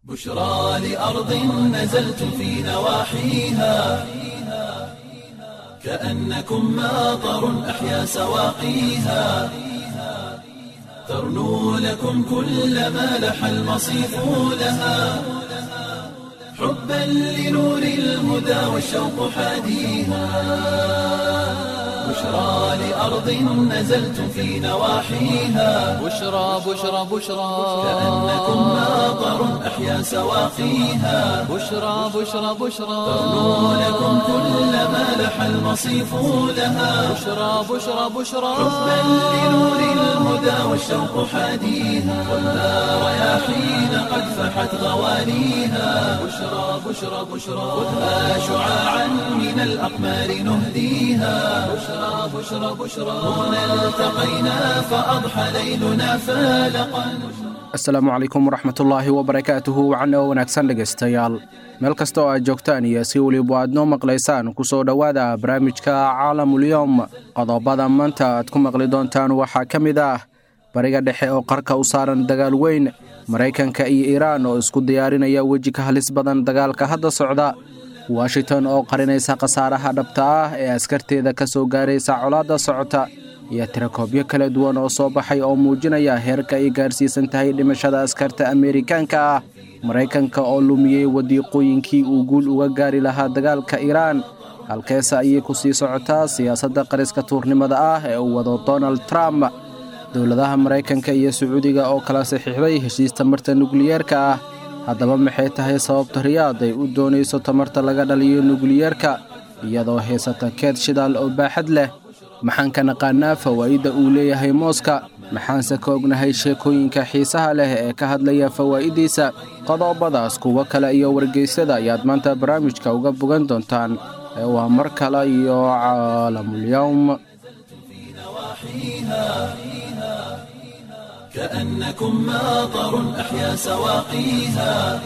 بشرى لأرض نزلت في نواحيها كأنكم ماطر أحيا سواقيها ترنو لكم كل ما لح المصيف لها حبا لنور الهدى والشوق حاديها بشرى لأرض نزلت في نواحيها بشرى بشرى بشرى كأنكم ماطر أحيا سواقيها بشرى بشرى بشرى ترنو لكم كل ما لح المصيف لها بشرى بشرى بشرى حبا لنور الهدى والشوق حاديها والنار رياحين قد فحت غوانيها بشرى بشرى بشرى خذها شعاعا من الأقمار نهديها بشرى بشرى بشرى هنا التقينا فأضحى ليلنا فالقا asalaamu calaykum waraxmatullaahi wabarakaatuhu wacana oo wanaagsan dhegaystayaal meel kasta oo aad joogtaan iyo si weliba aad noo maqlaysaan ku soo dhowaada barnaamijka caalamulyoom qodobada maanta aad ku maqli doontaan waxaa ka mid ah bariga dhexe oo qarka u saaran dagaal weyn maraykanka iyo iiraan oo isku diyaarinaya weji ka halis badan dagaalka hadda socda washington oo qarinaysa khasaaraha dhabta ah ee askarteeda ka soo gaaraysa colaadda socota iyo tirakoobyo kala duwan oo soo baxay oo muujinaya heerka ay gaarsiisan tahay dhimashada askarta ameerikaanka ah maraykanka oo lumiyey wadiiqooyinkii uu guul uga gaari lahaa dagaalka iiraan halkeese ayay ku sii socotaa siyaasadda qariska tuurnimada ah ee uu wado donald trump dowladaha maraykanka iyo sacuudiga oo kala saxiixday heshiis tamarta nukliyeerka ah haddaba maxay tahay sababta riyaad ay u doonayso tamarta laga dhaliyo nukliyeerka iyadoo haysata keed shidaal oo baaxad leh maxaan ka naqaanaa fawaa'idda uu leeyahay mooska maxaanse ka ognahay sheekooyinka xiisaha leh ee ka hadlaya fawaa'iddiisa qodobadaas kuwo kale iyo wargeysyada ayaad maanta barnaamijka uga bogan doontaan ee waa mar kale iyo caalamulyowm كأنكم ماطر أحيا سواقيها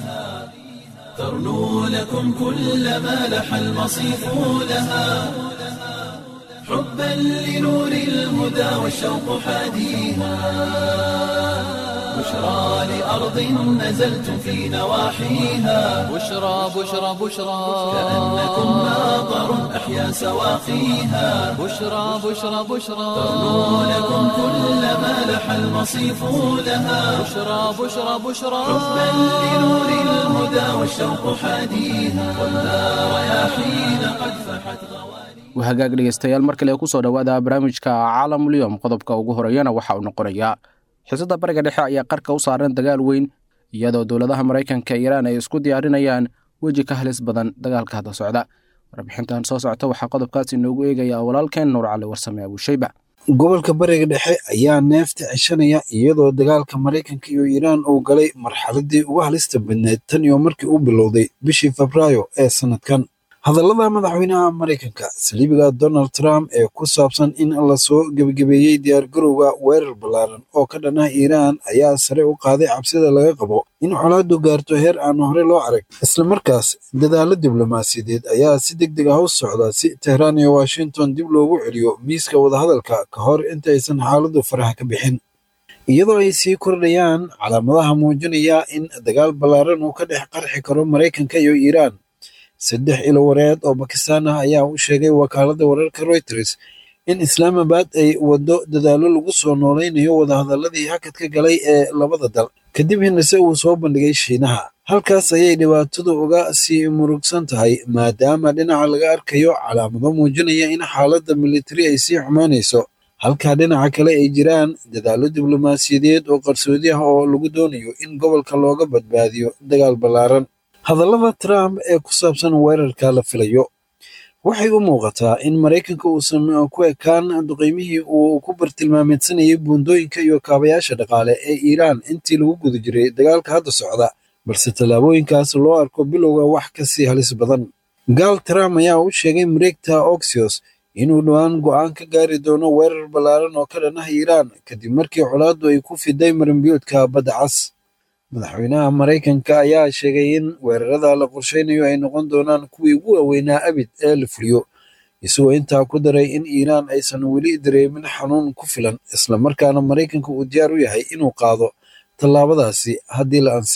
ترنو لكم كل ما لح المصيف لها حبا لنور الهدى والشوق حاديها بشرى لأرض نزلت في نواحيها بشرى بشرى بشرى كأنكم ماطر أحيا سواقيها بشرى بشرى بشرى ترنو لكم كل ما لح المصيف لها بشرى بشرى بشرى حبا لنور الهدى والشوق حاديها والنار رياحين قد فحت غواني wahagaag dhegaystayaal mar kale ku soo dhowaada barnaamijka caalamulyoom qodobka ugu horeeyana waxa uu noqonayaa xiisadda bariga dhexe ayaa qarka u saaran dagaal weyn iyadoo dowladaha maraykanka iiraan ay isku diyaarinayaan weji ka halis badan dagaalka hadda socda warbixintan soo socota waxaa qodobkaas inoogu eegaya walaalkeen nuur cali warsame abuushayba gobolka bariga dhexe ayaa neefta ceshanaya iyadoo dagaalka maraykanka iyo iiraan uu galay marxaladii ugu halista badneed tan iyo markii uu bilowday bishii febraayo ee sannadkan hadallada madaxweynaha maraykanka saliibiga donald trump ee ku saabsan in lasoo gebagabeeyey diyaargarowga weerar ballaaran oo ka dhan ah iiraan ayaa sare u qaaday cabsida laga qabo in colaaddu gaarto heer aan hore loo arag islamarkaas dadaallo diblomaasiyadeed ayaa si deg deg ah u socda si tehraan iyo washington dib loogu celiyo miiska wadahadalka ka hor intaysan xaaladdu faraha ka bixin iyadoo ay sii kordhayaan calaamadaha muujinaya in dagaal ballaaran uu ka dhex qarxi karo maraykanka iyo iiraan saddex ilo wareed oo bakistaan ah ayaa u sheegay wakaaladda wararka reuters in islaamabad ay waddo dadaallo lagu soo noolaynayo wadahadalladii hakadka galay ee labada dal kadib hinase uu soo bandhigay shiinaha halkaas ayay dhibaatadu uga sii murugsan tahay maadaama dhinaca laga arkayo calaamado muujinaya in xaaladda militari ay sii xumaanayso halkaa dhinaca kale ay jiraan dadaallo diblomaasiyadeed oo qarsoodi ah oo lagu doonayo in gobolka looga badbaadiyo dagaal ballaaran hadallada trump ee ku saabsan weerarka la filayo waxay u muuqataa in maraykanka uusan ku ekaan duqeymihii uu ku bartilmaameedsanayay buundooyinka iyo kaabayaasha dhaqaale ee iiraan intii lagu guda jiray dagaalka hadda socda balse tallaabooyinkaas loo arko bilowga wax ka sii halis badan gaal trump ayaa u sheegay mareegta oxios inuu dhowaan go'aan ka gaari doono weerar ballaaran oo ka dhan ah iiraan kadib markii colaaddu ay ku fiday marinbiyoodka badda cas madaxweynaha maraykanka ayaa sheegay in weerarada la qorshaynayo ay noqon doonaan kuwii ugu waaweynaa abid ee la fuliyo isagoo intaa ku daray in iiraan aysan weli dareemin xanuun ku filan islamarkaana maraykanka uu diyaar u yahay inuu qaado tallaabadaasi haddii la ansixiyo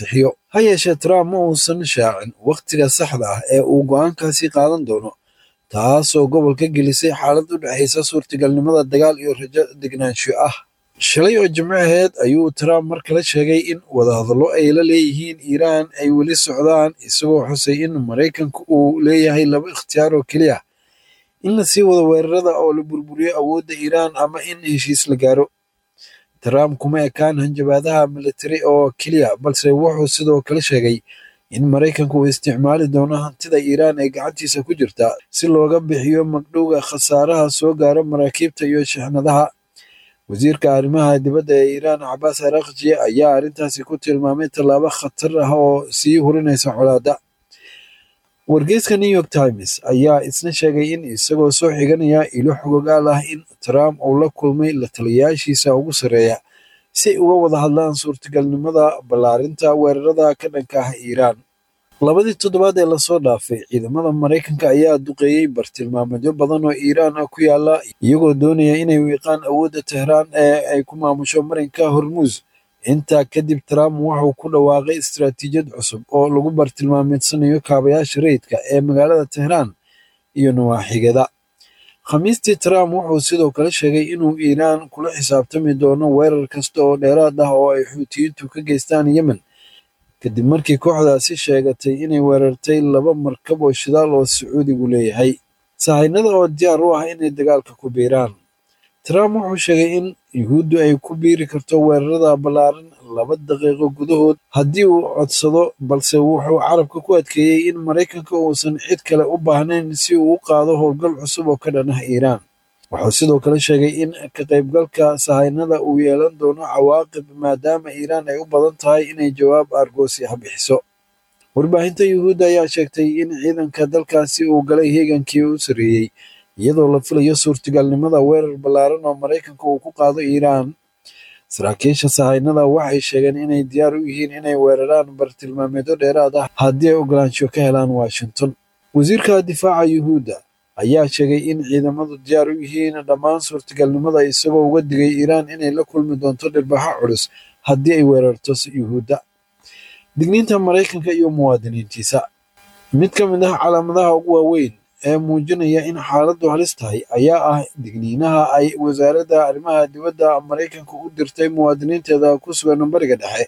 ha yeeshee trump ma uusan shaacin wakhtiga saxda ah ee uu go'aankaasi qaadan doono taasoo gobolka gelisay xaalad u dhexaysa suurtagalnimada dagaal iyo rajo degnaansho ah shalay oo jimco aheed ayuu trump mar kale sheegay in wadahadallo ay la leeyihiin iiraan ay weli socdaan isagoo xusay in maraykanku uu leeyahay laba ikhtiyaar oo keliya in la sii wado weerarada oo la burburiyo awoodda iiraan ama in heshiis la gaaro trump kuma ekaan hanjabaadaha militari oo keliya balse wuxuu sidoo kale sheegay in maraykanku uu isticmaali doono hantida iiraan ee gacantiisa ku jirta si looga bixiyo magdhowga khasaaraha soo gaara maraakiibta iyo shixnadaha wasiirka arrimaha dibadda ee iiraan cabaas arakji ayaa arrintaasi ku tilmaamay tallaabo khatar ah oo sii hurinaysa colaadda wargeyska new york times ayaa isna sheegay in isagoo soo xiganaya ilo xogogaal ah in trump uu la kulmay la taliyayaashiisa ugu sarreeya si ay uga wada hadlaan suurtagalnimada ballaarinta weerarada ka dhanka ah iiraan labadii toddobaad ee lasoo dhaafay ciidamada maraykanka ayaa duqeeyey bartilmaameedyo badan oo iiraan ah ku yaala iyagoo doonaya inay wiiqaan awoodda tehraan ee ay ku maamusho marinka hormuus intaa kadib trump wuxuu ku dhawaaqay istaraatiijiyad cusub oo lagu bartilmaameedsanayo kaabayaasha rayidka ee magaalada tehraan iyo nawaaxigada khamiistii trump wuxuu sidoo kale sheegay inuu iiraan kula xisaabtami doono weerar kasta oo dheeraad ah oo ay xuutiyiintu ka geystaan yemen kadib markii kooxdaasi sheegatay inay weerartay laba markab oo shidaal oo sacuudigu leeyahay sahaynada oo diyaar u ah inay dagaalka ku biiraan trump wuxuu sheegay in yuhuuddu ay ku biiri karto weerarada ballaaran laba daqiiqo gudahood haddii uu codsado balse wuxuu carabka ku adkeeyey in maraykanka uusan cid kale u baahnayn si uu u qaado howlgal cusub oo ka dhan ah iiraan wuxuu sidoo kale sheegay in ka qaybgalka sahaynada uu yeelan doono cawaaqib maadaama iiraan ay u badan tahay inay jawaab argoosi ah bixiso warbaahinta yuhuudda ayaa sheegtay in ciidanka dalkaasi uu galay heegankii u sarreeyey iyadoo la filayo suurtagalnimada weerar ballaaran oo maraykanka uu ku qaado iiraan saraakiisha sahaynada waxay sheegeen inay diyaar u yihiin inay weeraraan bartilmaameedyo dheeraad ah haddii ay ogolaansho ka helaan washington wasiirka difaaca yuhuudda ayaa sheegay in ciidamadu diyaar u yihiin dhammaan suurtagalnimada isagoo uga digay iiraan inay la kulmi doonto dhirbaxo culus haddii ay weerarto yuhuudda digniinta maraykanka iyo muwaadiniintiisa mid ka mid ah calaamadaha ugu waaweyn ee muujinaya in xaaladdu halis tahay ayaa ah digniinaha ay wasaaradda arrimaha dibadda maraykanka u dirtay muwaadiniinteeda ku sugan bariga dhexe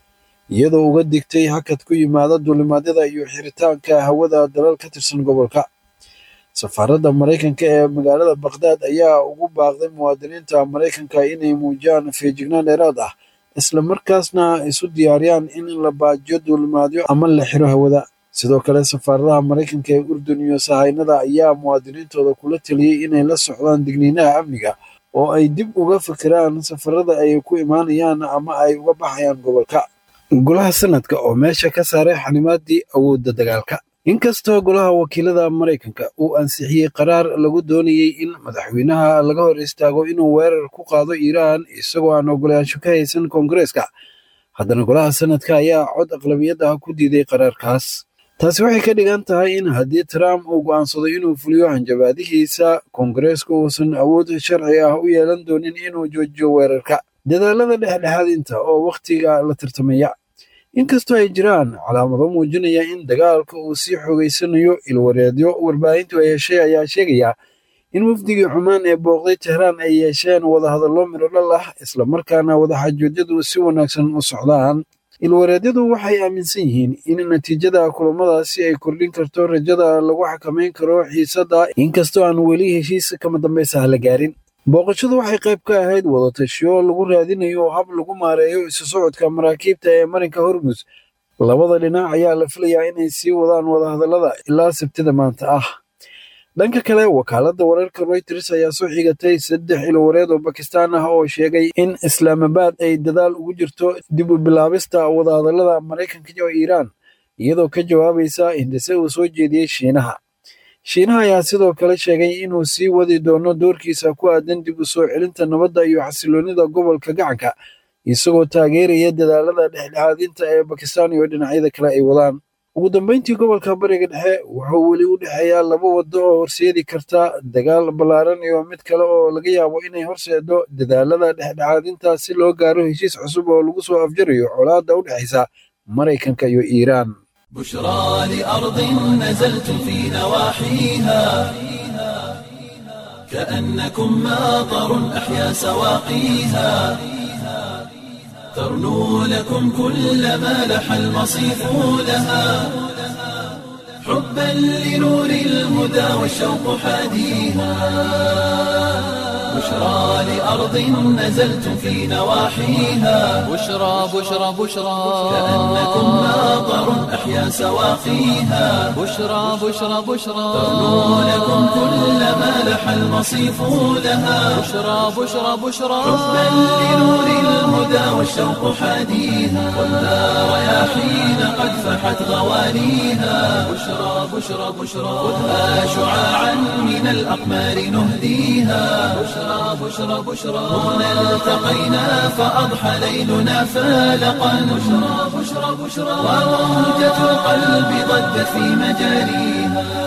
iyadoo uga digtay hakad ku yimaada duulimaadyada iyo xiritaanka hawada dalal ka tirsan gobolka safaaradda maraykanka ee magaalada bakhdad ayaa ugu baaqday muwaadiniinta maraykanka inay muujiyaan feejignaan dheeraad ah isla markaasna isu diyaariyaan in la baajiyo duulimaadyo ama la xiro hawada sidoo kale safaaradaha maraykanka ee urdun iyo sahaynada ayaa muwaadiniintooda kula teliyey inay la socdaan digniinaha amniga oo ay dib uga fikiraan safarada ay ku imaanayaan ama ay uga baxayaan gobolka golaha sanadka oo meesha ka saaray xanimaadii awoodda dagaalka inkastoo golaha wakiilada maraykanka uu ansixiyey qaraar lagu doonayey in madaxweynaha laga hor istaago inuu weerar ku qaado iiraan isagoo aan ogolaansho ka haysan koongareeska haddana golaha sanadka ayaa cod aqlabiyad ah ku diiday qaraarkaas taasi waxay ka dhigan tahay in haddii trump uu go'aansado inuu fuliyo hanjabaadihiisa koongareesku uusan awood sharci ah u yeelan doonin inuu joojiyo weerarka dadaalada dhexdhexaadinta oo wakhtiga la tartamaya inkastoo ay jiraan calaamado muujinaya in dagaalka uu sii xoogeysanayo ilwareedyo warbaahintu ay heshay ayaa sheegaya in wafdigii xumaan ee booqday tehraan ay yeesheen wadahadallo midhodhal ah islamarkaana wadaxaajoojyadu si wanaagsan u socdaan ilwareedyadu waxay aaminsan yihiin in natiijada kulamadaasi ay kordhin karto rajada lagu xakamayn karo xiisadda inkastoo aan weli heshiis kama dambaysaha la gaarin booqashadu waxay qayb ka ahayd wadatashiyo lagu raadinayo hab lagu maareeyo isu socodka maraakiibta ee marinka hormus labada dhinac ayaa la filayaa inay sii wadaan wadahadallada ilaa sabtida maanta ah dhanka kale wakaaladda wararka reuters ayaa soo xigatay saddex ilwareed oo bakistaan ah oo sheegay in islaamabad ay dadaal ugu jirto dib u bilaabista wadahadallada maraykanka iyo iiraan iyadoo ka jawaabaysa hindise uu soo jeediyey shiinaha shiinaha ayaa sidoo kale sheegay inuu sii wadi doono doorkiisa ku aadan dib u soo celinta nabadda iyo xasiloonnida gobolka gacanka isagoo taageeraya dadaalada dhexdhexaadinta ee bakistaan iyo dhinacyada kale ay wadaan ugu dambeyntii gobolka bariga dhexe wuxuu weli u dhexeeyaa laba waddo oo horseedi karta dagaal ballaaran iyo mid kale oo laga yaabo inay horseedo dadaalada dhexdhexaadinta si loo gaaro heshiis cusub oo lagu soo afjarayo colaadda u dhexaysa maraykanka iyo iiraan بشرى لأرض نزلت في نواحيها كأنكم ماطر أحيا سواقيها ترنو لكم كل ما لح المصيف لها حبا لنور الهدى والشوق حاديها بشرى لأرض نزلت في نواحيها بشرى بشرى بشرى كأنكم ماطر أحيا سواقيها بشرى بشرى بشرى ترنو لكم كل ما لح المصيف لها بشرى بشرى بشرى حبا لنور الهدى والشوق حاديها والنار رياحين قد فحت غوانيها بشرى بشرى بشرى خذها شعاعا من الأقمار نهديها بشرى بشرى بشرى هنا التقينا فأضحى ليلنا فالقا بشرى بشرى بشرى وموجة القلب ضجت في مجاريها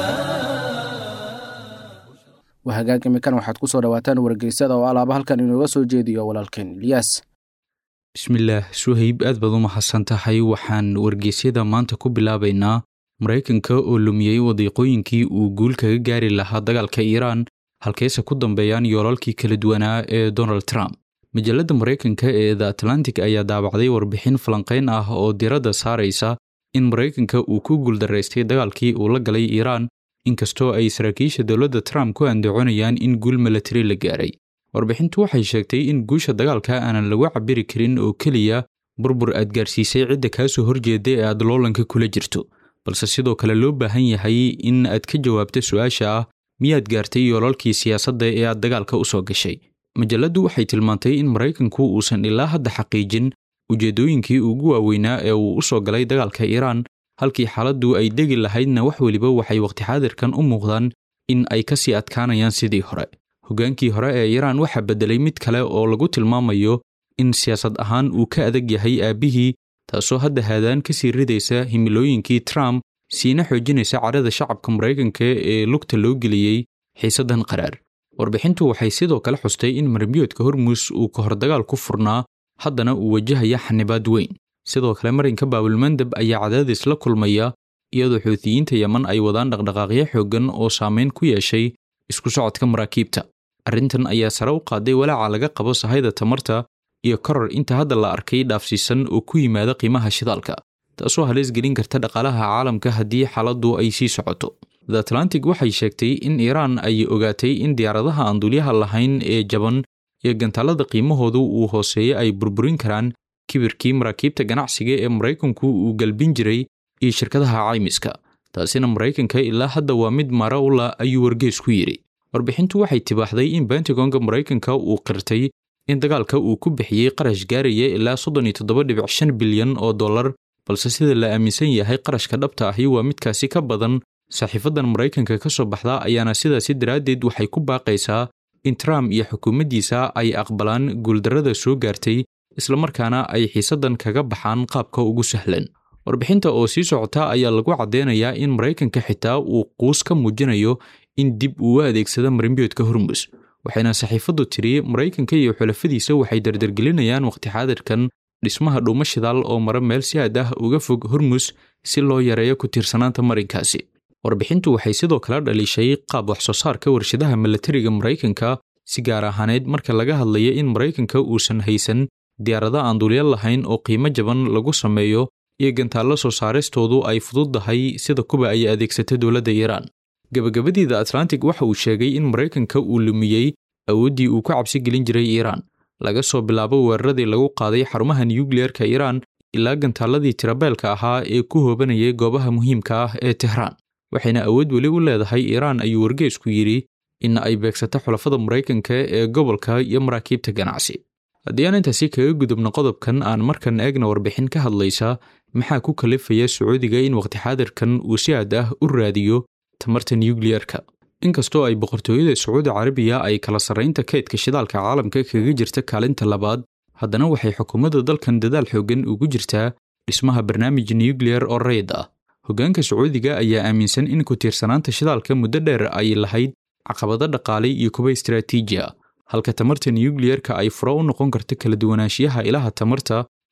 wahagaag imikan waxaad ku soo dhawaataan wargeysyada oo alaaba halkan inooga soo jeediyo walaalkeen ilyaas bismillaah suhayb aad baad u mahadsan tahay waxaan wargeysyada maanta ku bilaabaynaa maraykanka oo lumiyey wadiiqooyinkii uu guul kaga gaari lahaa dagaalka iiraan halkeese ku dambeeyaan yoolalkii kala duwanaa ee donald trump majalladda maraykanka ee the atlantic ayaa daabacday warbixin falanqayn ah oo diradda saaraysa in maraykanka uu ku guuldaraystay dagaalkii uu la galay iiraan inkastoo ay saraakiisha dowladda trump ku andacoonayaan in guul milatari la gaaray warbixintu waxay sheegtay in guusha dagaalka aanan lagu cabiri karin oo keliya burbur aad gaarsiisay cidda kaa soo horjeeda ee aad loolanka kula jirto balse sidoo kale loo baahan yahay in aad ka jawaabto su-aasha ah miyaad gaartay yoolalkii siyaasadda ee aad dagaalka u soo gashay majalladdu waxay tilmaantay in maraykanku uusan ilaa hadda xaqiijin ujeeddooyinkii ugu waaweynaa ee uu u soo galay dagaalka iiraan halkii xaaladdu ay degi lahaydna wax weliba waxay waqti xaadirkan u muuqdaan in ay ka sii adkaanayaan sidii hore hoggaankii hore ee iiraan waxaa beddelay mid kale oo lagu tilmaamayo in siyaasad ahaan uu ka adag yahay aabbihii taasoo hadda haadaan ka sii ridaysa himilooyinkii trump siina xoojinaysa cadhada shacabka maraykanka ee lugta loo geliyey xiisaddan qaraar warbixintu waxay sidoo kale xustay in marbiyoodka hormuus uu ka hor dagaal ku furnaa haddana uu wajahaya xanibaad weyn sidoo kale marinka baabulmandab ayaa cadaadis la kulmaya iyadoo xuutiyiinta yeman ay wadaan dhaqdhaqaaqyo xooggan oo saameyn ku yeeshay isku socodka maraakiibta arrintan ayaa sare u qaaday walaaca laga qabo sahayda tamarta iyo koror inta hadda la arkay dhaafsiisan oo ku yimaada qiimaha shidaalka taasoo halis gelin karta dhaqaalaha caalamka haddii xaaladdu ay sii socoto the atlantic waxay sheegtay in iiraan ay ogaatay in diyaaradaha aan dulyaha lahayn ee jaban iyo gantaalada qiimahoodu uu hooseeya ay burburin karaan kibirkii maraakiibta ganacsiga ee maraykanku uu galbin jiray iyo shirkadaha caymiska taasina maraykanka ilaa hadda waa mid mara u la ayuu wargees ku yidhi warbixintu waxay tibaaxday in bentagonga maraykanka uu qirtay in dagaalka uu ku bixiyey qarash gaaraya ilaa soddon iyo toddoba dhibic shan bilyan oo dollar balse sida la aaminsan yahay qarashka dhabta ahi waa midkaasi ka badan saxiifadan maraykanka ka soo baxda ayaana sidaasi daraaddeed waxay ku baaqaysaa in trump iyo xukuumaddiisa ay aqbalaan guuldarrada soo gaartay islamarkaana ay xiisaddan kaga baxaan qaabka ugu sahlan warbixinta oo sii socota ayaa lagu caddeynayaa in maraykanka xitaa uu quus ka muujinayo in dib uu u adeegsado marimbiyoodka hormus waxayna saxiifaddu tidhi maraykanka iyo xulafadiisa waxay dardargelinayaan waqti xaadirkan dhismaha dhuumo shidaal oo mara meel si aad ah uga fog hormus si loo yareeyo ku tiirsanaanta marinkaasi warbixintu waxay sidoo kale dhaliishay qaab wax soo saarka warshadaha milatariga maraykanka si gaar ahaaneed marka laga hadlayo in maraykanka uusan haysan diyaarado aan dulya lahayn oo qiimo jaban lagu sameeyo iyo gantaallo soo saaristoodu ay fududdahay sida kuba ay adeegsata dowladda iiraan gabagabadiida atlantic waxa uu sheegay in maraykanka uu lumiyey awooddii uu ku cabsi gelin jiray iiraan laga soo bilaabo weeraradii lagu qaaday xarumaha nuyukliyeerka iiraan ilaa gantaalladii tirabeelka ahaa ee ku hoobanayay goobaha muhiimka ah ee tehraan waxayna awood weli u leedahay iiraan ayuu wargeesku yidhi in ay beegsato xulafada maraykanka ee gobolka iyo maraakiibta ganacsi haddii aan intaasi kaga gudubno qodobkan aan markan eegna warbixin ka hadlaysa maxaa ku kalifaya sacuudiga in waqti xaadirkan uu si aad ah u raadiyo tamarta nuyukliyerka inkastoo ay boqortooyada sacuudi carabiya ay kala sarraynta kaydka shidaalka caalamka kaga jirta kaalinta labaad haddana waxay xukuumadda dalkan dadaal xooggan ugu jirtaa dhismaha barnaamij nuyukliyer oo rayid ah hoggaanka sacuudiga ayaa aaminsan in ku tiirsanaanta shidaalka muddo dheer ay lahayd caqabado dhaqaale iyo kuba istaraatiiji ah halka tamarta nuyukliyerka ay furo u noqon karto kala duwanaanshiyaha ilaha tamarta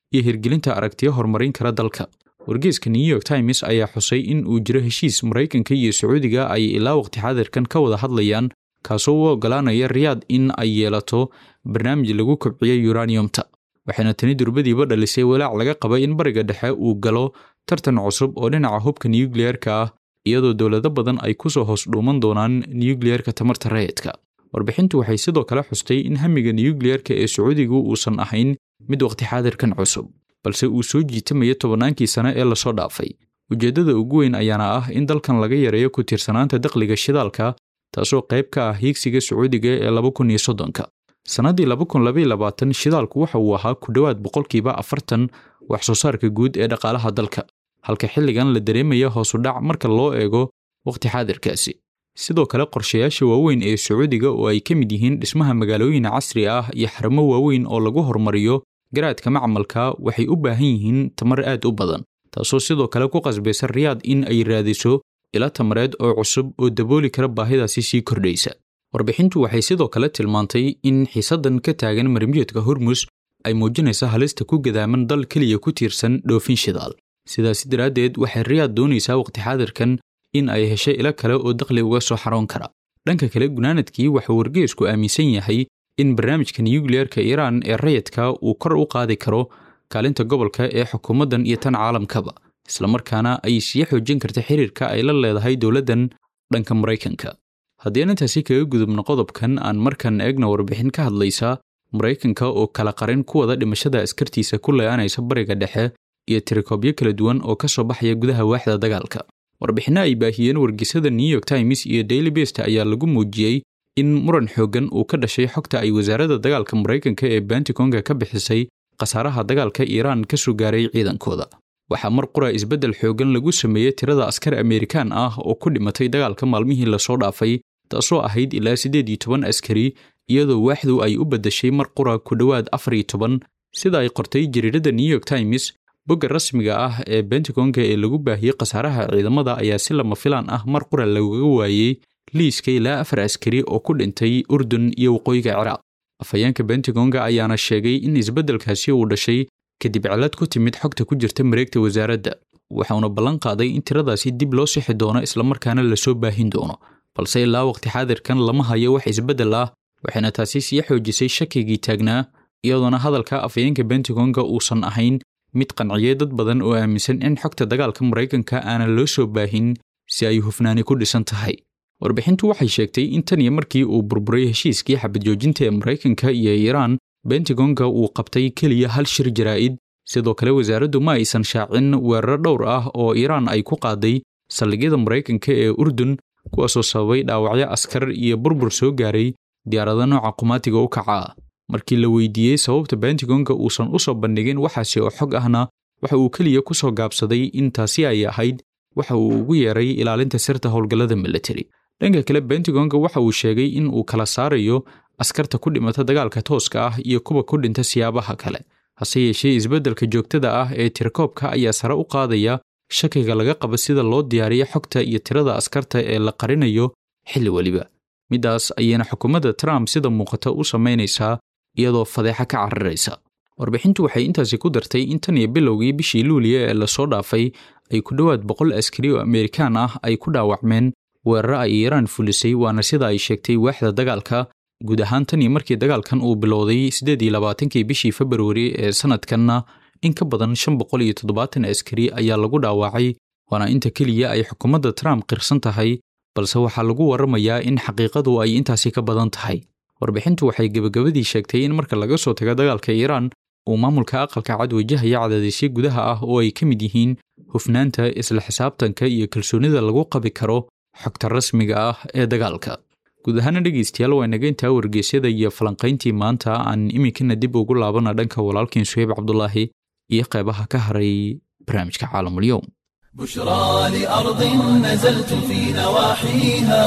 iyo hirgelinta aragtiyo horumarin kara dalka wargeyska new york times ayaa xusay in uu jiro heshiis maraykanka iyo sacuudiga ay ilaa waqti xaadirkan ka wada hadlayaan kaasoo u ogolaanaya riyaad in ay yeelato barnaamij lagu kobciyo uraniumta waxayna tani durbadiiba dhalisay walaac laga qaba in bariga dhexe uu galo tartan cusub oo dhinaca hubka nukliyeerka ah iyadoo dowlado badan ay kusoo hoos dhuuman doonaan nukliyeerka tamarta rayidka warbixintu waxay sidoo kale xustay in hamiga nukliyeerka ee sacuudigu uusan ahayn mid waqti xaadirkan cusub balse uu soo jiitamaya tobannaankii sane ee lasoo dhaafay ujeeddada ugu weyn ayaana ah in dalkan laga yareeyo ku tiirsanaanta dakhliga shidaalka taasoo qayb ka ah hiigsiga sacuudiga ee laba kun iyo soddonka sannaddii laba kun labaiyo labaatan shidaalku waxa uu ahaa ku dhowaad boqolkiiba afartan wax soo saarka guud ee dhaqaalaha dalka halka xilligan la dareemaya hoosu dhac marka loo eego wakhti xaadirkaasi sidoo kale qorshayaasha waaweyn ee sacuudiga oo ay ka mid yihiin dhismaha magaalooyin casri ah iyo xarumo waaweyn oo lagu horumariyo garaadka macmalka waxay u baahan yihiin tamar aad u badan taasoo sidoo kale ku qasbaysa riyaad in ay raadiso ila tamareed oo cusub oo dabooli kara baahidaasi sii kordhaysa warbixintu waxay sidoo kale tilmaantay in xiisaddan ka taagan marmiyoodka hormus ay muujinaysa halista ku gadaaman dal keliya ku tiirsan dhoofin shidaal sidaasi daraaddeed waxay riyaad doonaysaa waqti xaadirkan in ay heshay ilo kale oo dakhli uga soo xaroon kara dhanka kale gunaanadkii waxuu wargeysku aaminsan yahay in barnaamijka nukliyeerka iiraan ee rayidka uu kor u qaadi karo kaalinta gobolka ee xukuumaddan iyo tan caalamkaba islamarkaana ay sii xoojin karta xiriirka ay la leedahay dowladdan dhanka maraykanka haddii aan intaasi kaga gudubno qodobkan aan markan eegna warbixin ka hadlaysa maraykanka oo kala qarin ku wada dhimashada askartiisa ku le-aanaysa bariga dhexe iyo tirikoobyo kala duwan oo ka soo baxaya gudaha waaxda dagaalka warbixinno ay baahiyeen wargeysada new york times iyo daily best ayaa lagu muujiyey in muran xooggan uu ka dhashay xogta ay wasaaradda dagaalka maraykanka ee bantikonga ka bixisay khasaaraha dagaalka iiraan ka soo gaaray ciidankooda waxaa mar qura isbeddel xooggan lagu sameeyey tirada askar amerikaan ah oo ku dhimatay dagaalka maalmihii lasoo dhaafay taasoo ahayd ilaa siddeed iyo toban askari iyadoo waaxdu ay u beddashay mar qura ku dhowaad afar iyo toban sida ay qortay jariiradda new york times bogga rasmiga ah ee bentagonga ee lagu baahiyey khasaaraha ciidamada ayaa si lama filaan ah mar qura lagaga waayey liiska ilaa afar askari oo ku dhintay urdun iyo waqooyiga ciraaq afhayeenka bentagonga ayaana sheegay in isbeddelkaasi uu dhashay kadib cilad ku timid xogta ku jirta mareegta wasaaradda waxauna ballan qaaday in tiradaasi dib loo sixi doono islamarkaana lasoo baahin doono balse ilaa waqti xaadirkan lama hayo wax isbeddel ah waxayna taasi sii xoojisay shakigii taagnaa iyadoona hadalka afhayeenka bentagonga uusan ahayn mid qanciyey dad badan oo aaminsan in xogta dagaalka maraykanka aanan loo soo baahin si ay hufnaani ku dhisan tahay warbixintu waxay sheegtay in tan iyo markii uu burburay heshiiskii xabadjoojinta ee maraykanka iyo iiraan bentagonga uu qabtay keliya hal shir jaraa'id sidoo kale wasaaraddu ma aysan shaacin weeraro dhowr ah oo iiraan ay ku qaaday saldhigyada maraykanka ee urdun kuwaasoo sababay dhaawacyo askar iyo burbur soo gaaray diyaarado nooca qumaatiga u kaca ah markii la weydiiyey sababta bentagonga uusan u soo bandhigin waxaasi oo xog ahna waxa uu keliya ku soo gaabsaday in taasi ay ahayd waxa uu ugu yeeray ilaalinta sirta howlgallada militari dhanka kale bentagonga waxa uu sheegay in uu kala saarayo askarta ku dhimata dagaalka tooska ah iyo kuwa ku dhinta siyaabaha kale hase yeeshee isbeddelka joogtada ah ee tirakoobka ayaa sare u qaadaya shakiga laga qabo sida loo diyaariyo xogta iyo tirada askarta ee la qarinayo xilli weliba middaas ayayna xukuumadda trump sida muuqata u samaynaysaa iyadoo fadeexa ka cararaysa warbixintu waxay intaasi ku dartay in tan iyo bilowgii bishii luuliya ee lasoo dhaafay ay ku dhowaad boqol askari oo amerikaan ah ay ku dhaawacmeen weeraro ay iiraan fulisay waana sida ay sheegtay waaxda dagaalka guud ahaan tan iyo markii dagaalkan uu bilowday siddeed iyo labaatankii bishii februari ee sanadkanna in ka badan shan boqol iyo toddobaatan askari ayaa lagu dhaawacay waana inta keliya ay xukuumadda trump qirsan tahay balse waxaa lagu warramayaa in xaqiiqadu ay intaasi ka badan tahay warbixintu waxay gebagabadii sheegtay in marka laga soo tago dagaalka iiraan uu maamulka aqalka cad wajahaya cadaadisyo gudaha ah oo ay ka mid yihiin hufnaanta isla xisaabtanka iyo kalsoonida lagu qabi karo xogta rasmiga ah ee dagaalka guud ahaana dhegaystayaal waa inaga intaa wargeysyada iyo falanqayntii maanta aan iminkana dib ugu laabana dhanka walaalkiin suheyb cabdulaahi iyo qeybaha ka haray barnaamijka caalamulyoum بشرى لأرض نزلت في نواحيها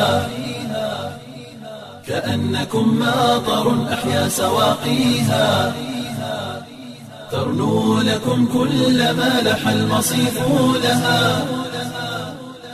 كأنكم ماطر أحيا سواقيها ترنو لكم كل ما لح المصيف لها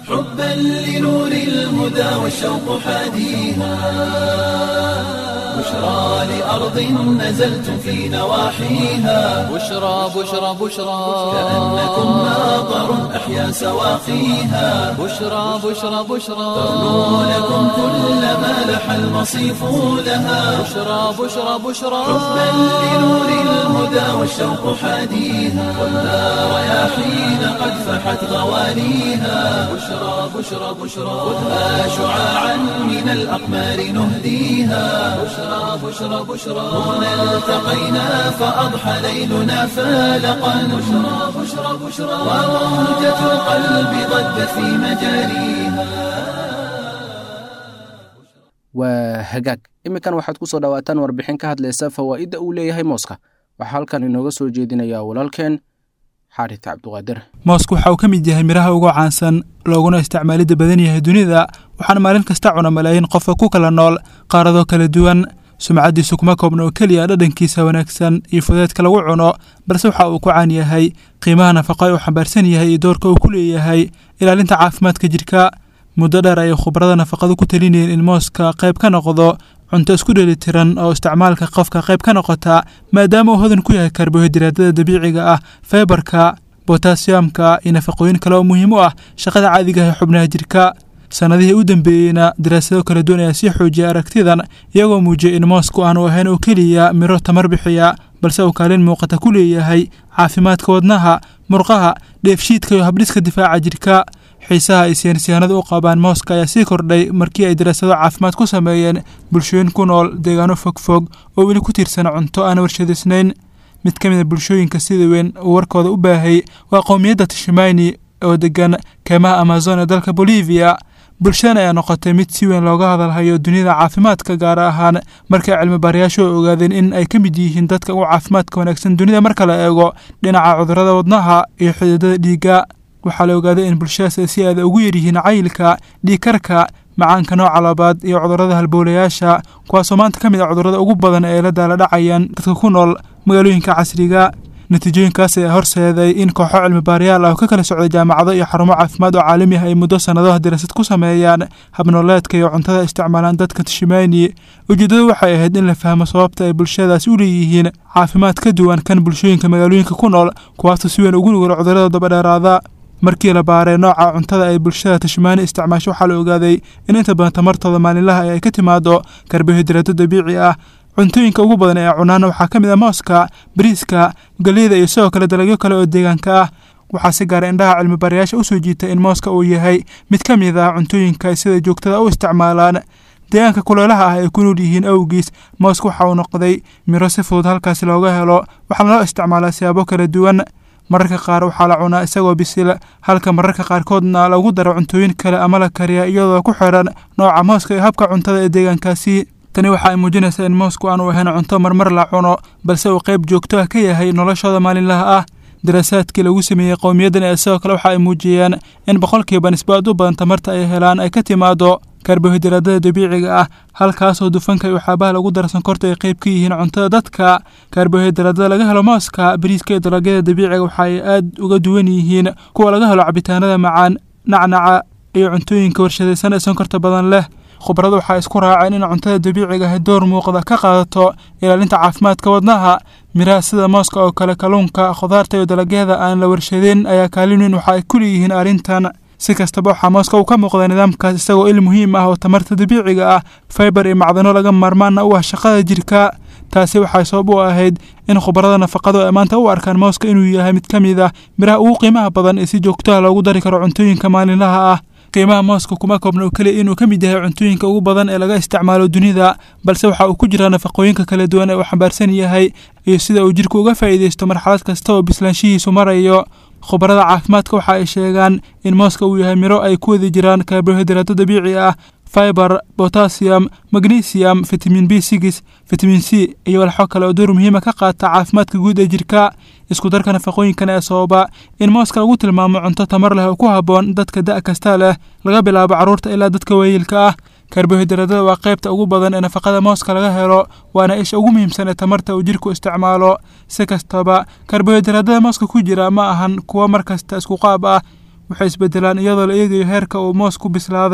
حبا لنور الهدى والشوق حاديها بشرى لأرض نزلتم في نواحيها بشرى بشرى بشرى كأنكم ماطر أحيا سواقيها بشرى بشرى بشرى تغنو لكم كل ما لح المصيف لها بشرى بشرى بشرى حبا لنور الهدى والشوق حاديها خذها رياحين قد فحت غوانيها بشرى بشرى بشرى خذها شعاعا من الأقمار نهديها بشرى بشرى بشرى هنا التقينا فأضحى ليلنا فالقا بشرى بشرى بشرى وروجة القلب ضجت في مجاريها waa hagaag iminkan waxaad ku soo dhowaataan warbixin ka hadlaysa fawaa'idda uu leeyahay mooska waxaa halkan inooga soo jeedinayaa walaalkeen xaaris cabduqaadir moosku waxa uu ka mid yahay midhaha ugu caansan looguna isticmaalidda badan yahay dunida waxaana maalin kasta cuna malaayiin qofka ku kala nool qaaradoo kala duwan sumcaddiisu kuma koobna oo keliya dhadhankiisa wanaagsan iyo fudeedka lagu cuno balse waxa uu ku caan yahay qiimaha nafaqo ee uu xambaarsan yahay iyo doorka uu ku leeyahay ilaalinta caafimaadka jidhka muddo dheer ayay khubarada nafaqadu ku talinayeen in mooska qayb ka noqdo cunto isku dheelitiran oo isticmaalka qofka qayb ka noqota maadaama uu hodan ku yahay karbohaydraadyada dabiiciga ah feybarka botasiyamka iyo nafaqooyin kale oo muhiim u ah shaqada caadiga ah ee xubnaha jidhka sannadihii u dambeeyeyna daraasado kala duwan ayaa sii xoojiyay aragtidan iyagoo muujiyay in moosku aanu ahayn oo keliya miro tamar bixiya balse uu kaalin muuqata ku leeyahay caafimaadka wadnaha murqaha dheefshiidka iyo habdhiska difaaca jidhka xiisaha ay siyaansyahanadu u qabaan mooska ayaa sii kordhay markii ay daraasado caafimaad ku sameeyeen bulshooyin ku nool deegaano fogfog oo weli ku tiirsan cunto aan warshadaysnayn mid ka mid a bulshooyinka sida weyn uu warkooda u baahay waa qowmiyadda tishimani oo degan keemaha amazon ee dalka bolivia bulshadan ayaa noqotay mid si weyn looga hadalhayo dunida caafimaadka gaar ahaan markay cilmi baarayaashu ogaadeen in ay ka mid yihiin dadka ugu caafimaadka wanaagsan dunida marka la eego dhinaca cudurrada wadnaha iyo xididada dhiigga waxaa la ogaaday in bulshadaas ay si aada ugu yaryihiin cayilka dhiigkarka macaanka nooca labaad iyo cudurrada halbowlayaasha kuwaasoo maanta ka mid ah cudurrada ugu badan ee la daala dhacayaan dadka ku nool magaalooyinka casriga natiijooyinkaas ayaa horseeday in kooxo cilmi baarayaal ah oo ka kala socday jaamacado iyo xarumo caafimaad oo caalami ah ay muddo sannadaha daraasad ku sameeyaan habnooleedka iyo cuntada isticmaalaan dadka tishimani ujeeddadu waxay ahayd in la fahmo sababta ay bulshadaasi u leeyihiin caafimaad ka duwan kan bulshooyinka magaalooyinka ku nool kuwaasoo si weyn ugu nugul cudurrada dabadheeraada markii la baaray nooca cuntada ay bulshada tashmaani isticmaasho waxaa la ogaaday in inta badan tamartooda maalinlaha ay ka timaado karbohaydraado dabiici ah cuntooyinka ugu badan ee cunaana waxaa ka mid ah mooska bariiska galeyda iyo sidoo kale dalagyo kale oo deegaanka ah waxaa si gaara indhaha cilmi baarayaasha usoo jiita in mooska uu yahay mid ka mid ah cuntooyinka ay sida joogtada u isticmaalaan deegaanka kuleelaha ah ay ku nool yihiin awgiis mooska waxa uu noqday miro si fudud halkaasi looga helo waxaana loo isticmaalaa siyaabo kala duwan mararka qaar waxaa la cunaa isagoo bisil halka mararka qaarkoodna lagu daro cuntooyin kale ama la kariya iyadoo ku xiran nooca mooska iyo habka cuntada ee deegaankaasi tani waxa ay muujinaysaa in moosku aanu ahayn cunto marmar la cuno balse uu qayb joogto ah ka yahay noloshooda maalinlaha ah daraasaadkii lagu sameeyey qowmiyaddan ee sidoo kale waxa ay muujiyeen in boqolkiiba nisbo aad u badan tamarta ay helaan ay ka timaado karbohaydraadada dabiiciga ah halkaasoo dufanka iyo waxyaabaha lagu dara sonkorta ay qayb ka yihiin cuntada dadka karbohaydraadada laga helo mooska bariiska iyo dalagyada dabiiciga waxa ay aad uga duwan yihiin kuwa laga helo cabitaanada macaan nacnaca iyo cuntooyinka warshadaysan ee sonkorta badan leh khubaradu waxaa isku raaceen in cuntada dabiiciga ahi door muuqda ka qaadato ilaalinta caafimaadka wadnaha miraha sida mooska oo kale kalluunka khudaarta iyo dalagyada aan la warshadeen ayaa kaalin weyn waxa ay ku leeyihiin arrintan si kastaba waxaa mooska uu ka muuqda nidaamkaas isagoo il muhiim ah oo tamarta dabiiciga ah faibar iyo macdano laga maarmaana u ah shaqada jirka taasi waxay sabab u ahayd in khubarada nafaqadu ay maanta u arkaan mooska inuu yahay mid ka mid ah miraha ugu qiimaha badan ee si joogtaha loogu dari karo cuntooyinka maalinlaha ah qiimaha mooska kuma koobna oo keliya inuu ka mid yahay cuntooyinka ugu badan ee laga isticmaalo dunida balse waxa uu ku jiraa nafaqooyinka kala duwan ee uu xambaarsan yahay iyo sida uu jidhku uga faa'iidaysto marxalad kasta oo bislaanshihiisu marayo khubarada caafimaadka waxa ay sheegaan in mooska uu yahay miro ay ku wadi jiraan karbohaydraado dabiici ah fiber botassium magnesium vitamin b six vitamin c iyo walxo kale oo door muhiima ka qaata caafimaadka guud ee jirka isku darka nafaqooyinkan ee sababa in mooska lagu tilmaamo cunto tamar leh oo ku habboon dadka da' kasta leh laga bilaabo carruurta ilaa dadka weeyilka ah karbohaydraadada waa qaybta ugu badan ee nafaqada mooska laga helo waana isha ugu muhiimsan ee tamarta uu jirku isticmaalo si kastaba karbohaydraadada mooska ku jira ma ahan kuwo mar kasta isku qaab ah waxay isbedelaan iyadoo la eegayo heerka uu moosku bislaaday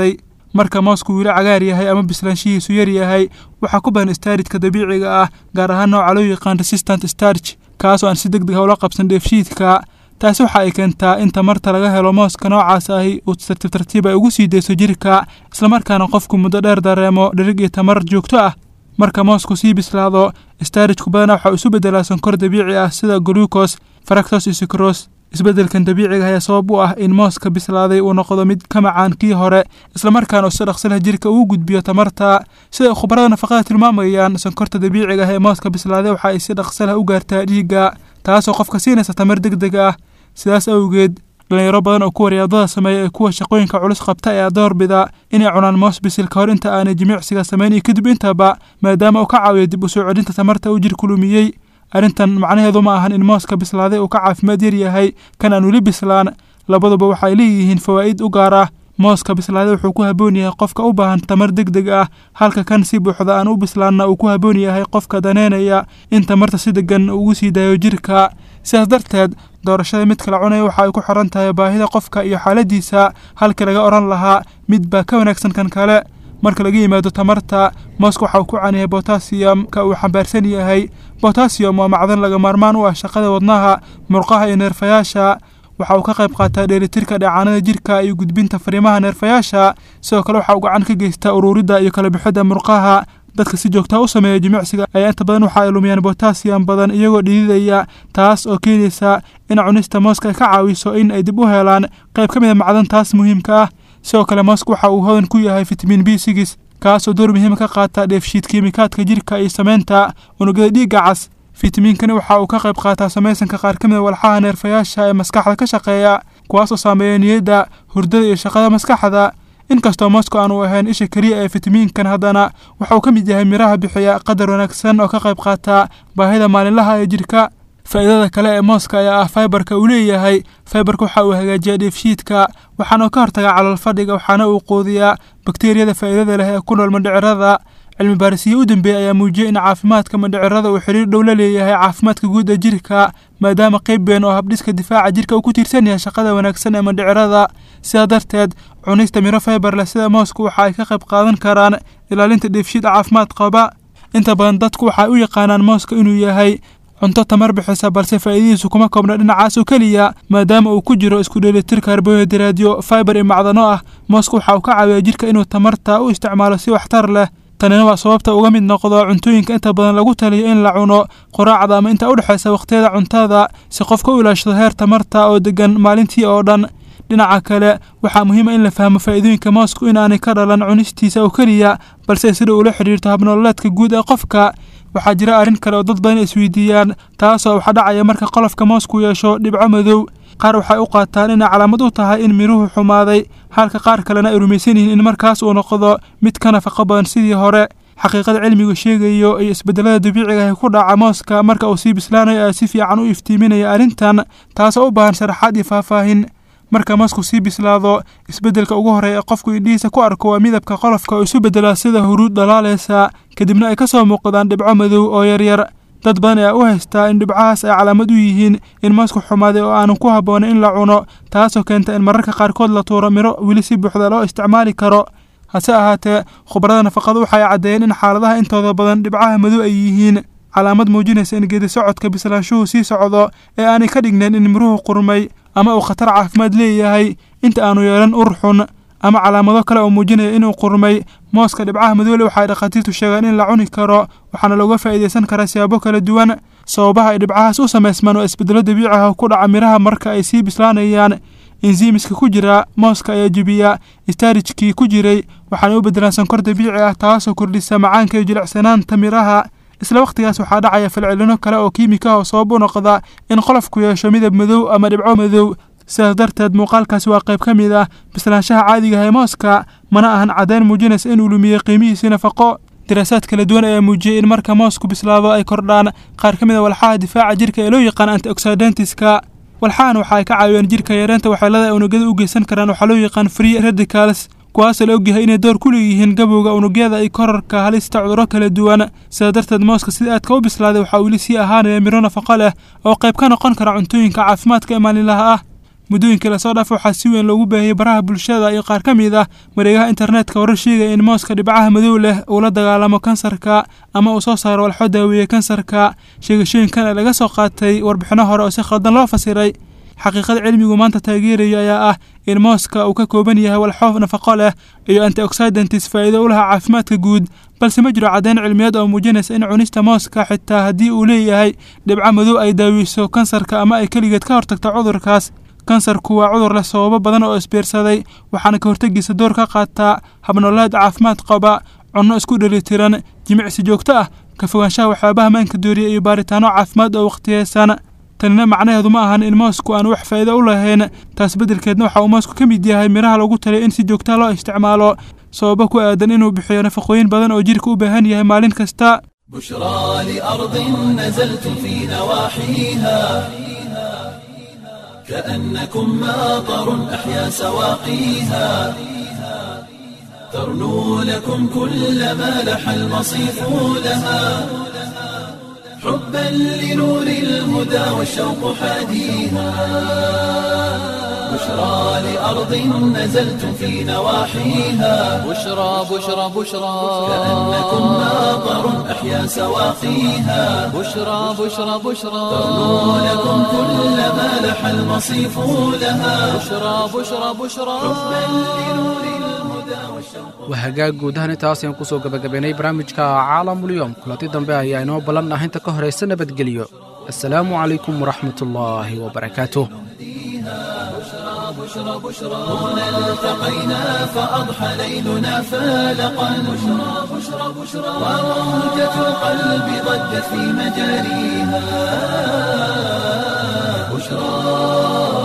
marka moosku weli cagaar yahay ama bislaanshihiisu yar yahay waxaa ku badan staarijka dabiiciga ah gaar ahaan nooca loo yaqaan resistant starch kaasoo aan si deg deg ah ula qabsan dheefshiidka taasi waxa ay keentaa in tamarta laga helo mooska noocaas ahi uu tartiib tartiib ay ugu sii deyso jirka islamarkaana qofku muddo dheer dareemo dhirig iyo tamar joogto ah marka moosku sii bislaado staarijku badanaa waxaa isu beddelaa sonkor dabiici ah sida glucos faractos iyo sukros isbeddelkan dabiiciga ayaa sabab u ah in mooska bislaaday uu noqdo mid ka macaan kii hore islamarkaana uu si dhaqsi leh jirka ugu gudbiyo tamarta sida khubarada nafaqada tilmaamayaan sonkorta dabiiciga ah ee mooska bislaaday waxa ay si dhaqsi leh u gaartaa dhiigga taasoo qofka siinaysa tamar deg deg ah sidaas awgeed dhalinyaro badan oo kuwa riyaadada sameeya ee kuwa shaqooyinka culus qabta ayaa doorbida inay cunaan moos bisil ka hor inta aanay jimicsiga samayn iyo kadib intaba maadaama uu ka caawiyo dib u soo celinta tamarta uu jirku lumiyey arrintan macnaheedu ma ahan in mooska bislaaday uu ka caafimaad yar yahay kan aan weli bislaan labaduba waxay leeyihiin fawaa'id u gaar ah mooska bislaaday wuxuu ku haboon yahay qofka u baahan tamar deg deg ah halka kan si buuxda aan u bislaanna uu ku haboon yahay qofka daneynaya in tamarta si degan ugu sii daayo jirka sidaas darteed doorashada mid kala cunaya waxa ay ku xiran tahay baahida qofka iyo xaaladiisa halkii laga odhan lahaa mid baa ka wanaagsan kan kale marka laga yimaado tamarta mooska waxa uu ku canyahay botasiyamka uu xambaarsan yahay botasiyum waa macdan laga maarmaan u ah shaqada wadnaha murqaha iyo neerfayaasha waxa uu ka qayb qaataa dheelitirka dheecaanada jirka iyo gudbinta fariimaha neerfayaasha sidoo kale waxa uu gacan ka geystaa uruuridda iyo kala bixidda murqaha dadka si joogtaa u sameeya jimicsiga ayaa inta badan waxa ay lumiyaan botasiyam badan iyagoo dhididaya taas oo keenaysa in cunista mooska ay ka caawiso in ay dib u helaan qayb ka mid a macdantaas muhiimka ah sidoo kale mooska waxa uu hodan ku yahay fitamiin b sigis kaasoo door muhiima ka qaata dheefshiid kiimikaadka jirka iyo sameynta unugyada dhiigga cas fitamiinkani waxa uu ka qayb qaataa samaysanka qaar ka mid a walxaha neerfayaasha ee maskaxda ka shaqeeya kuwaasoo saameeya niyadda hurdada iyo shaqada maskaxda inkastoo mosko aanu ahayn isha keliya ee fitamiinkan haddana waxa uu ka mid yahay miraha bixiya qadar wanaagsan oo ka qayb qaata baahida maalinlaha ee jirka faa'iidada kale ee mooska ayaa ah faibarka uu leeyahay faibarka waxa uu hagaajiyaa dheefshiidka waxaana uu ka hortagaa calool fadhiga waxaana uu quudiyaa bakteeriyada faa'iidada leh ee ku nool mandhicirada cilmi baarisiyo u dambeeyey ayaa muujiyey in caafimaadka mandhicirada uu xiriir dhow la leeyahay caafimaadka guud ee jirka maadaama qayb been oo habdhiska difaaca jirka uu ku tiirsan yahay shaqada wanaagsan ee mandhicirada sidaa darteed cunista miro faibar leh sida mooska waxa ay ka qayb qaadan karaan ilaalinta dheefshiid caafimaad qaba inta badan dadku waxay u yaqaanaan mooska inuu yahay cunto tamar bixisa balse faa'iidadiisu kuma koobna dhinacaas oo keliya maadaama uu ku jiro isku dheelitir karbohaydraadyo faibar iyo macdano ah mooska waxa uu ka caawiyaa jirka inuu tamarta u isticmaalo si waxtar leh tanina waa sababta uga mid noqdo cuntooyinka inta badan lagu taliyo in la cuno quraacda ama inta u dhexaysa wakhtiyada cuntada si qofka u ilaashado heer tamarta oo degan maalintii oo dhan dhinaca kale waxaa muhiima in la fahmo faa'iidooyinka moosku in aanay ka dhalan cunistiisa oo keliya balse sida uula xidhiirto habnololeedka guud ee qofka waxaa jira arrin kale oo dad badan isweydiiyaan taasoo waxa dhacaya marka qolofka moosku yeesho dhibco madow qaar waxay u qaataan inay calaamad u tahay in miruhu xumaaday halka qaar kalena ay rumaysan yihiin in markaas uu noqdo mid ka nafaqo badan sidii hore xaqiiqada cilmigu sheegayo iyo isbedelada dabiiciga ee ku dhaca mooska marka uu sii bislaanayo ayaa si fiican u iftiiminaya arrintan taasoo u baahan sharaxaad iyo faahfaahin marka moosku sii bislaado isbeddelka ugu horreeya ee qofku indhihiisa ku arko waa midabka qolofka oo isu beddelaa sida huruud dhalaalaysa kadibna ay ka soo muuqdaan dhibco madow oo yaryar dad badan ayaa u haystaa in dhibcahaas ay calaamad u yihiin in moosku xumaaday oo aanu ku habboonayn in la cuno taasoo keenta in mararka qaarkood la tuuro miro weli si buuxda loo isticmaali karo hase ahaatee khubarada nafaqadu waxay caddeeyeen in xaaladaha intooda badan dhibcaha madow ay yihiin calaamad muujinaysa in geedi socodka bislaanshuhu sii socdo ee aanay ka dhignayn in miruhu qurmay ama uu khatar caafimaad leeyahay inta aanu yeelan ur xun ama calaamado kale oo muujinaya inuu qurmay mooska dhibcaha madoole waxay dhakhaatiirtu sheegaan in la cuni karo waxaana looga faa'iidaysan karaa siyaabo kala duwan sababaha ay dhibcahaas u samaysmaan waa isbeddelo dabiici ah oo ku dhaca miraha marka ay sii bislaanayaan enziimiska ku jira mooska ayaa jebiya istaarijkii ku jiray waxaana u beddelaan sonkor dabiici ah taasoo kordhisa macaanka iyo jilicsanaanta miraha isla wakhtigaas waxaa dhacaya falcelino kale oo kiimika oo sabab u noqda in qolofku yeesho midab madow ama dhibco madow sidaas darteed muuqaalkaasi waa qayb ka mid ah bislaanshaha caadiga ee mooska mana ahan caddayn muujinaysa inuu lumiyey qiimihiisii nafaqo daraasaad kala duwan ayaa muujiyey in marka moosku bislaado ay kordhaan qaar ka mid a walxaha difaaca jirka ee loo yaqaan antioxidantska walxahan waxa ay ka caawiyaan jirka yareenta waxyeelada ay unugyada u geysan karaan waxaa loo yaqaan free radicals kuwaasoo la ogyahay inay door ku leeyihiin gabowga unugyada iyo korarka halista cudurro kala duwan sidaa darteed mooska sida aadka u bislaaday waxaa weli sii ahaanaya miro nafaqo leh oo qayb ka noqon kara cuntooyinka caafimaadka ee maalinlaha ah muddooyinkii lasoo dhaaf waxaa si weyn loogu baahiyey baraha bulshada iyo qaar ka mid ah mareegaha internetka warar sheegaya in mooska dhibcaha madow leh uu la dagaalamo kansarka ama uu soo saaro walxo daaweeye kansarka sheegashooyinkan ee laga soo qaatay warbixino hore oo si khaldan loo fasiray xaqiiqada cilmigu maanta taageeraya ayaa ah in mooska uu ka kooban yahay walxo nafaqo leh iyo antioxidantis faa'iido u laha caafimaadka guud balse ma jiro caddayn cilmiyeed oo muujinaysa in cunista mooska xitaa haddii uu leeyahay dhibco madow ay daawiso kansarka ama ay keligeed ka hortagto cudurkaas kansarku waa cudur leh sababo badan oo isbiirsaday waxaana ka hortegiisa door ka qaataa habnoolaad caafimaad qaba cunno isku dhelitiran jimicsi joogto ah ka fogaanshaha waxyaabaha maanka dooriya iyo baaritaano caafimaad oo wakhtiyeysan tanina macnaheedu ma ahan in moosku aan wax faa'iido u lahayn taas beddelkeedna waxa uu moosku ka mid yahay miraha lagu talay in si joogtaa loo isticmaalo sababo ku aadan inuu bixiyo nafaqooyin badan oo jidhka u baahan yahay maalin kasta بشرى لأرض نزلت في نواحيها كأنكم ماطر أحيا سواقيها ترنو لكم كل ما لح المصيف لها حبا لنور الهدى والشوق حاديها بشرى لأرض نزلت في نواحيها بشرى بشرى بشرى كأنكم ماطر أحيا سواقيها بشرى بشرى بشرى ترنو لكم كل ما لح المصيف لها بشرى بشرى بشرى waa hagaag guud ahaan intaas ayaan kusoo gabagabaynay barnaamijka caalamulyoom kulanti dambe ayaa inoo ballan ah inta ka horaysa nabadgelyo assalaamu calaykum waraxmatullaahi wabarakaatuh هنا التقينا فأضحى ليلنا فالقا بشرى بشرى بشرى وموجة القلب ضجت في مجاريها بشرى